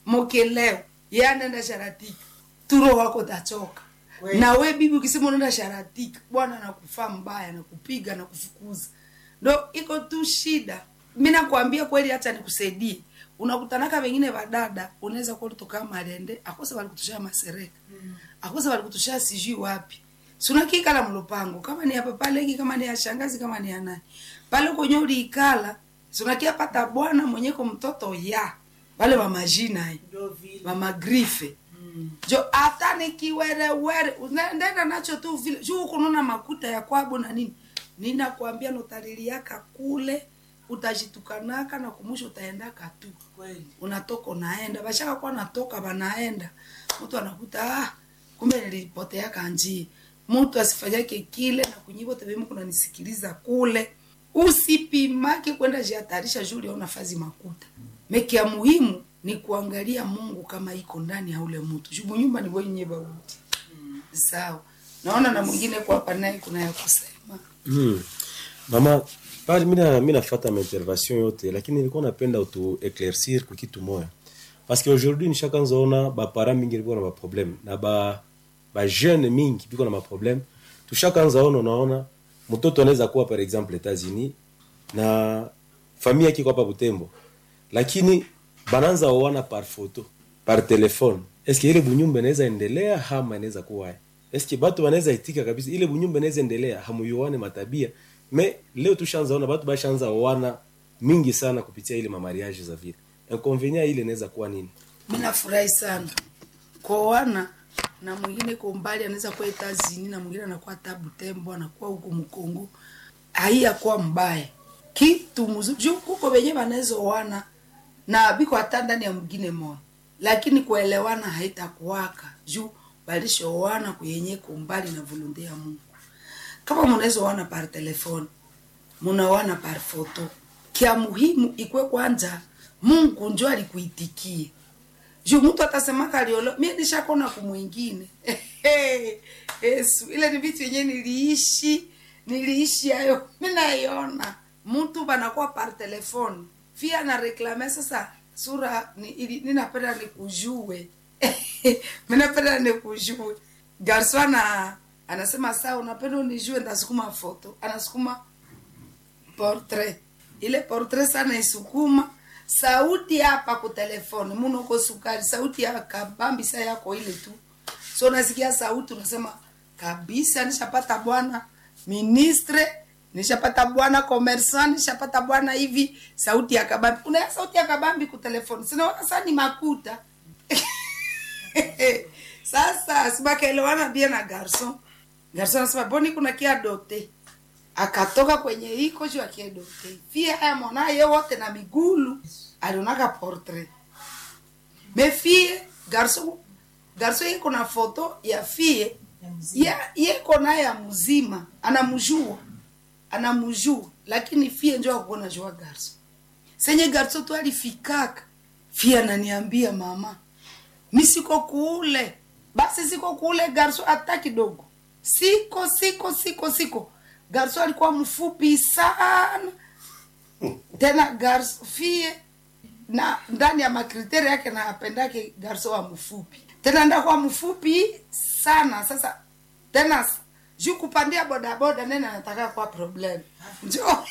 mokeleo ye anaenda sharatika turo wako tachoka Kweli. na we bibi ukisema unaenda sharatika bwana anakufaa mbaya nakupiga na kufukuza ndo iko tu shida mi nakwambia kweli hata nikusaidie unakutanaka wengine vadada unaweza kuwa ulitoka malende akose walikutushia masereka akose walikutushia sijui wapi sunakikala mlupango kama ni hapa paleki kama ni ya shangazi kama ni ya nani pale kwenye uliikala sunakia pata bwana mwenyeko mtoto ya wale wa majina eh Ndio vile. mamagrife jo hata nikiwerewere unaendenda nacho tu vile juu kununa makuta ya kwabo na nini ninakwambia notariliaka kule utajitukanaka na kumusha utaendaka tu Kweli. unatoka unaenda bashaka kuwa natoka wanaenda mtu anakuta ah, kumbe nilipoteaka njia mtu asifanyake kile na kunyivote vemu kunanisikiliza kule usipimake kwenda jihatarisha juu uliona fazi makuta meki ya muhimu ni kuangalia mungu kama iko ndani ya ule mtu juu nyumba ni wenye bauti sawa naona na mwingine kwa hapa naye kuna ya kusema Mm. Mama, pale mina mina fata ma intervention yote lakini nilikuwa napenda utu éclaircir kwa kitu moya. Parce que aujourd'hui nishakanza ona ba parents mingi biko na ma problème na ba ba jeune mingi biko na ma problème. Tushakanza ona unaona mtoto anaweza kuwa par exemple États-Unis na familia yake iko hapa Butembo. Lakini bananza oana par photo, par téléphone. Est-ce que ile bunyumba inaweza endelea ama inaweza kuwa eske batu banaweza itika kabisa ile bunyumba inaweza endelea hamuyuane matabia me leo tushaanza ona batu bashaanza oana mingi sana kupitia ile mamariage za vile inconvenient ile inaweza kuwa nini mi nafurahi sana koana na mwingine ko mbali anaweza kuwa etazini na mwingine anakuwa tabu tembo anakuwa huku mkongo haiyakuwa mbaya kitu mzuri juu kuko wenye wanaweza oana na biko hata ndani ya mwingine moja lakini kuelewana haitakuwaka juu balishoana kuyenye kumbali na volonte ya mungu kama munaweza oana par telefone munaoana par foto kia muhimu ikwe kwanza mungu njo alikuitikie juu mtu atasemaka aliolo mie nishakona kumwingine yesu ile ni vitu yenyewe niliishi niliishi hayo mi naiona mtu banakuwa par telefone fia na reklame sasa sura ni- ili- ninapenda nikujue minapenda nikujue garso ana anasema saa unapenda unijue ndasukuma foto anasukuma portrait ile portrait sana isukuma sauti hapa ku telefone munoko sukari sauti ya kabambisa yako ile tu so unasikia sauti unasema kabisa nishapata bwana ministre nishapata bwana commerçant nishapata bwana hivi sauti ya kabambi unaya sauti ya kabambi ku telefone sinaona saa ni makuta sasa sibakaelewana bia na garson garson anasema boni kuna kia dote akatoka kwenye iko juu akiedote fie haya mwanaye wote na migulu alionaka portrait me fie garson garson iko na foto ya fie ya yeko naye ya mzima anamjua anamjua lakini fie njo akuona jua garson senye garson tu alifikaka fie ananiambia mama mi siko kule basi siko kule garso hata kidogo siko siko siko siko garso alikuwa mfupi sana tena garso fie na ndani ya makriteri yake na apendake garso wa mfupi tena ndakuwa mfupi sana sasa tena s- juu kupandia bodaboda nene anataka kwa problem njo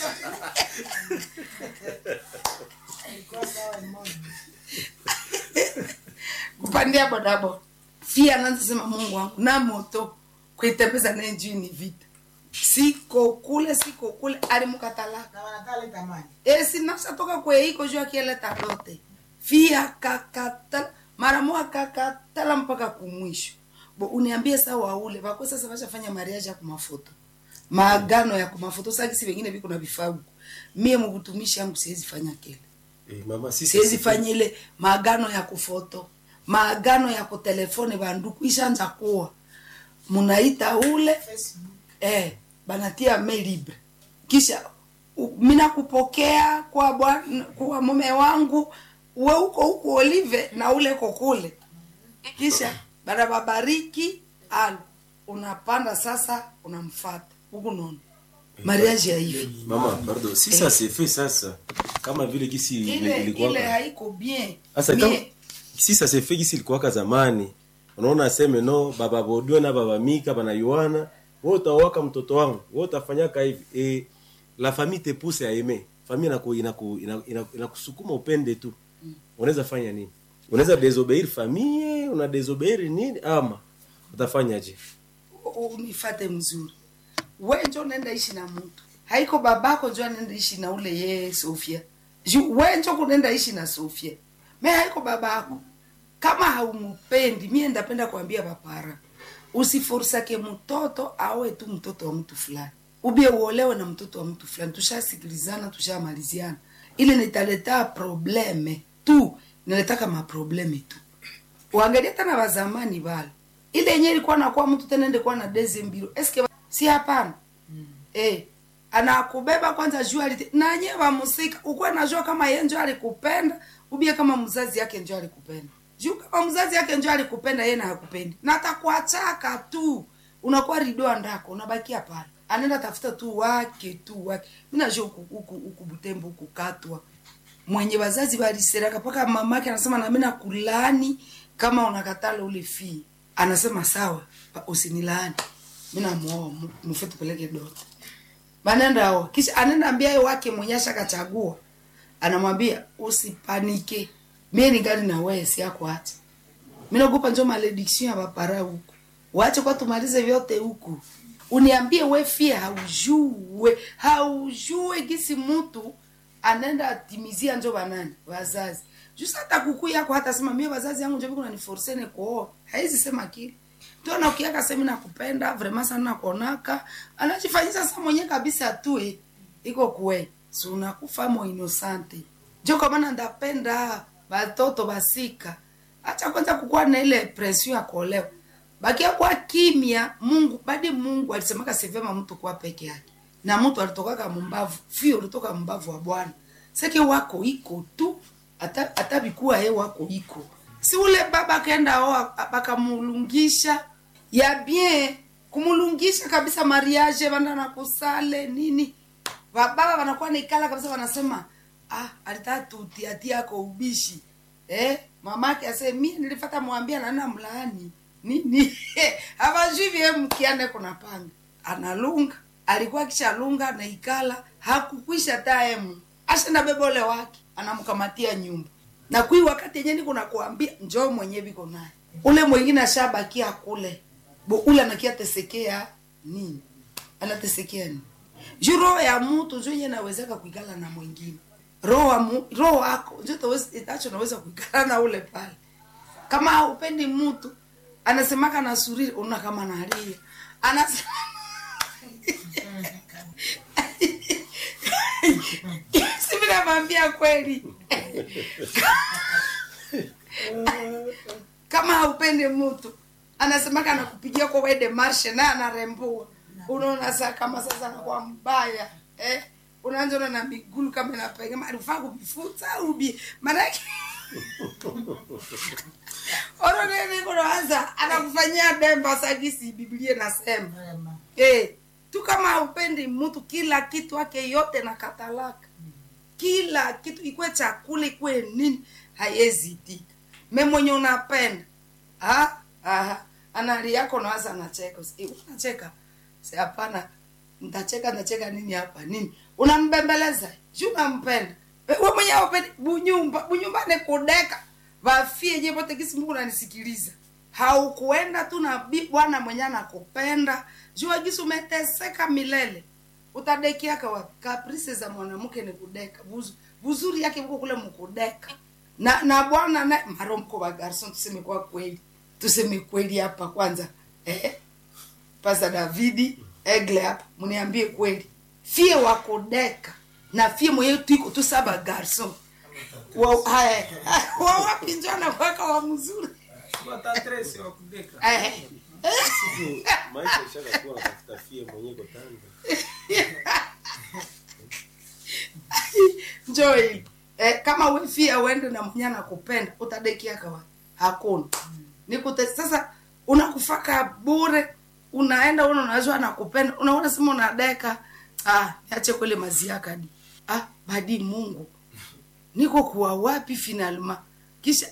kupandia bodaboda fia anaanza sema mungu wangu na moto kuitembeza naye juu ni vita siko kule siko kule alimkatalaka Na wanataka leta maji. esinasatoka kweiko juu akieleta dote fia kakatala mara moja kakatala mpaka kumwisho bo uniambie saa waule wako sasa washafanya mariaji ya kumafoto maagano ya kumafoto sakisi vengine viko na vifagu mie mubutumishi yangu siwezi fanya kile eh, mama sisi siwezi fanya ile maagano ya kufoto maagano ya kutelefone banduku ishanza kuwa munaita ule Facebook. eh, banatia mail libre kisha u- mina kupokea kwa bwana kwa mume wangu we uko huko olive na ule kokule kisha banababariki alo unapanda sasa unamfata huku nono mariage ya hivi mama pardon si ça c'est fait sasa kama vile kisi ile ilikuwa ile haiko bien Sasa kama- Mie, si ça se fait kisi ilikuwaka zamani unaona aseme no baba bodwe na baba mika bana yuana wewe utawaka mtoto wangu wewe utafanyaka hivi e, la famille te pousse à aimer famille inaku inaku inaku- inaku- inakusukuma upende tu unaweza fanya nini unaweza désobéir famille una désobéir nini ama utafanyaje U- unifate mzuri we njo nenda ishi na mtu haiko babako njo anenda ishi na ule yeye sofia Ju- we njo kunenda ishi na sofia me haiko babako kama haumupendi mie ndapenda kuambia papara usiforsake mtoto awe tu mtoto wa mtu fulani ubie uolewe na mtoto wa mtu fulani tushasikilizana tushamaliziana ili nitaleta probleme tu niletaka maprobleme tu uangalie tena wazamani bale ile yenye ilikuwa nakuwa mtu tena ende kuwa na deze mbilo eske si hapana mm. eh anakubeba kwanza juu alite na nyewe wamusika ukuwa najua kama yeye njo alikupenda ubie kama mzazi yake njo alikupenda juu kama mzazi yake njo alikupenda yeye na hakupendi na atakuachaka tu unakuwa ridoa ndako unabakia pale anaenda tafuta tu wake tu wake mimi najua huku huku huku butembo huku katwa mwenye wazazi waliseraka mpaka mamake anasema nami nakulaani kama unakatala ule fii anasema sawa pa- usinilaani mi namuoa mu- mufe tupeleke dote banenda oa kisha anaenda ambia ye wake mwenye ashakachagua anamwambia usipanike mie ningali na wewe siako acha mi naogopa njo malediction ya bapara huku wache kwa tumalize vyote huku uniambie we fie haujue haujue gisi mtu anaenda atimizia njo banani wazazi jusa hata kuku yako hata sema mie wazazi yangu njo viko naniforsene kuoa haizi sema kile ndio na ukiaka semi nakupenda vraiment sana nakonaka anachifanyisa sa mwenye kabisa tue iko kwe si unakufa mo inosante njo kwa maana ndapenda batoto basika acha kwanza kukuwa na ile pression ya kuolewa bakia kwa kimya mungu badi mungu alisemaka sivema mtu kuwa peke yake na mtu alitokaka mumbavu fio ulitoka mbavu wa bwana seke wako iko tu hata hata bikuwa ye wako iko si ule baba akaenda oa bakamulungisha ya bien kumulungisha kabisa mariage banda na kusale nini bababa wanakuwa naikala kabisa wanasema ah alitaka tutiatia yako ubishi eh mamake ase mie nilifata mwambia nana mlaani nini hawajui vie mkiane kuna panga analunga alikuwa kishalunga naikala hakukwisha taemu ashenda bebole wake anamkamatia nyumba na kui wakati yenye niko nakuambia njoo mwenye biko naye ule mwingine ashabakia kule bo ule anakia tesekea nini anatesekea nini juu roho ya mtu njo yenye nawezeka kuikala na mwingine roho wa mu- roho wako njo tawezi- itacho naweza kuikala na ule pale kama haupendi mtu anasemaka na suriri una kama nalia anasema sivi namwambia kweli kama haupendi mtu anasemaka anakupigia kwa wede marshe naye anarembua unaona saa kama sasa anakuwa mbaya eh? unaanza na migulu kama inapega alifaa kuvifuta ubi maanake oronenikonoanza anakufanyia demba sagisi biblia nasema eh, tu kama haupendi mtu kila kitu ake yote na katalaka kila kitu ikwe chakula ikwe nini haiwezi itika me mwenye unapenda ha? Aha. anali yako nawaza anacheka Eh, unacheka si hapana ntacheka ntacheka nini hapa nini unambembeleza ju unampenda Eh, we mwenye aupendi bunyumba bunyumbani kudeka vafie je pote kisi mungu nanisikiliza haukuenda tu na bi- bwana mwenye anakupenda jua gisi umeteseka milele utadekiaka wapi kaprise za mwanamke ni kudeka Buzu, buzuri yake mko kule mkudeka na na bwana na maro mko wa garson tuseme kwa kweli tuseme kweli hapa kwanza eh pasa davidi egle hapa mniambie kweli fie wa kudeka na fie mwenyewe tuiko tu saba garson wa haya wa wapi njo anakwaka wa mzuri watatresi wa kudeka eh maisha ishakakuwa natafuta fie mwenyewe kotanda njoo hivi eh, kama wefia uende na mwenye anakupenda utadekiaka wapi hakuna nikute sasa unakufaka bure unaenda una unajua anakupenda unaona sema unadeka ah niache kwele maziaka di ah badi mungu niko kuwa wapi finalma kisha